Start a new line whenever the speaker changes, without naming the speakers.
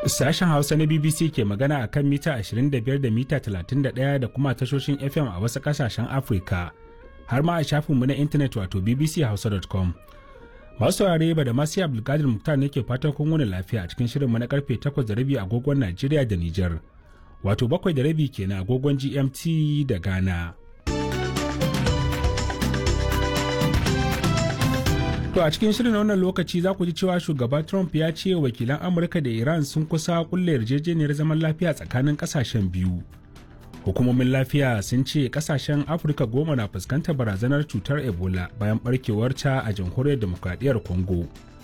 Sashen Hausa na BBC ke magana a kan mita 25 da mita 31 da kuma tashoshin FM a wasu ƙasashen Afirka, har ma a shafinmu na intanet wato bbchausa.com. Masu saurare ba da masu Abdulkadir Muktar ne ke fatan kun wani lafiya a cikin shirinmu na karfe 8 da rabi agogon Najeriya da Nijar, wato bakwai da rabi kenan agogon GMT da Ghana. To a cikin shirin wannan lokaci za ku ji cewa shugaba Trump ya ce wakilan Amurka da Iran sun kusa kulle yarjejeniyar zaman lafiya tsakanin kasashen biyu. Hukumomin lafiya sun ce kasashen Afirka goma na fuskantar barazanar cutar Ebola bayan barkewar ta a jamhuriyar demokradiyyar Congo.